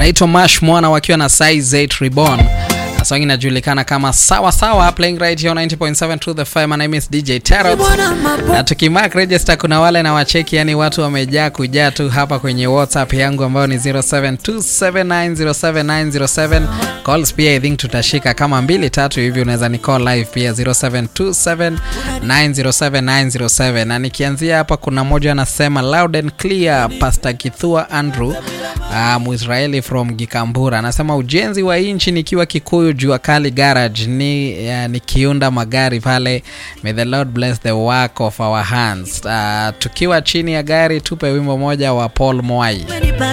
anaitwa Mash Mwana wakiwa na Size 8 Reborn. Song inajulikana kama sawa sawa, playing right here 90.7 to the fire. My name is DJ Tarot. Na tukimark register, kuna wale na wacheki, yani watu wamejaa kujaa tu hapa kwenye WhatsApp yangu ambayo ni 0727907907. Calls pia I think tutashika kama mbili tatu hivi, unaweza ni call live pia 0727907907. Na nikianzia hapa, kuna mmoja anasema loud and clear, Pastor Kithua Andrew uh, Mwisraeli from Gikambura anasema ujenzi wa nchi nikiwa Kikuyu jua kali garage ni uh, nikiunda magari pale. May the Lord bless the work of our hands. Uh, tukiwa chini ya gari tupe wimbo moja wa Paul Mwai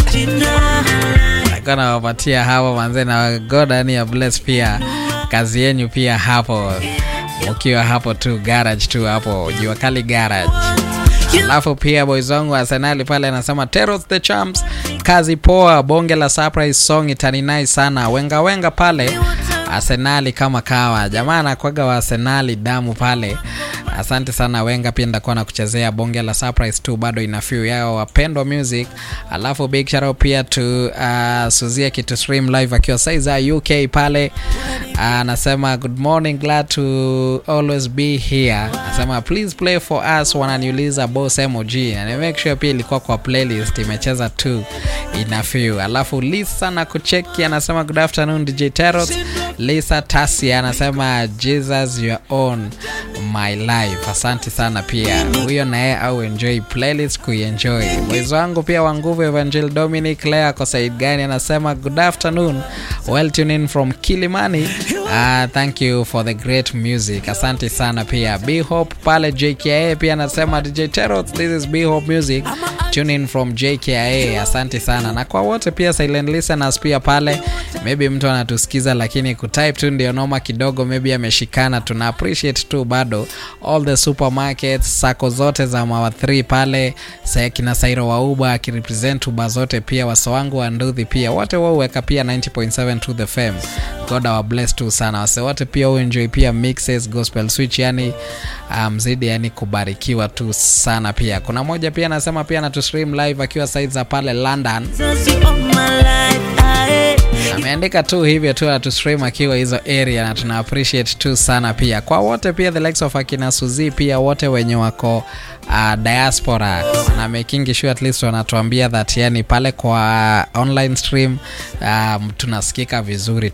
alikuwa nawapatia hapo manze, na God ani ya bless pia kazi yenyu pia hapo, ukiwa hapo tu garage tu hapo jua kali garage alafu pia boys wangu Arsenali pale anasema Teros the Champs, kazi poa, bonge la surprise song itaninai sana, wenga wenga pale Arsenali kama kawa, jamaa anakwaga wa Arsenali damu pale. Asante sana Wenga, pia ndakuwa na kuchezea bonge la surprise tu, bado ina few yao wapendwa music. Alafu big shout out pia to uh, Suzia kitu stream live akiwa saiza UK pale anasema uh, good morning, glad to always be here. Anasema please play for us, wananiuliza boss MOG, na make sure pia ilikuwa kwa playlist imecheza tu ina few. Alafu Lisa na kucheki anasema good afternoon DJ Tarot. Lisa Tasi anasema Jesus your own my life. Asante sana pia huyo naye au enjoy playlist kuenjoy. Mwezi wangu pia wa nguvu Evangel Dominic Lea ako side gani anasema good afternoon, well tuned in from Kilimani. Uh, thank you for the great music. Asante sana pia B Hope pale JKA pia anasema DJ Tarot, this is B Hope music tune in from JKA. Asante sana na kwa wote pia silent listeners pia pale, maybe mtu anatusikiza lakini kutype tu ndio noma kidogo, maybe ameshikana. Tuna appreciate tu bado all the supermarkets sako zote za mawa 3 pale kina Sairo wa Uba akirepresent Uba zote pia waso wangu wa Nduthi pia wote wao weka pia 90.7 to the fm. God our bless tu sana wase wote pia uenjoy pia mixes gospel switch, yani mzidi um, yani kubarikiwa tu sana pia. Kuna moja pia anasema pia anatu stream live akiwa side za pale London ameandika tu hivyo tu atu stream akiwa hizo area na tuna appreciate tu sana pia kwa wote pia the likes of akina Suzi pia wote wenye wako uh, diaspora na making sure at least wanatuambia that yani pale kwa online stream um, tunasikika vizuri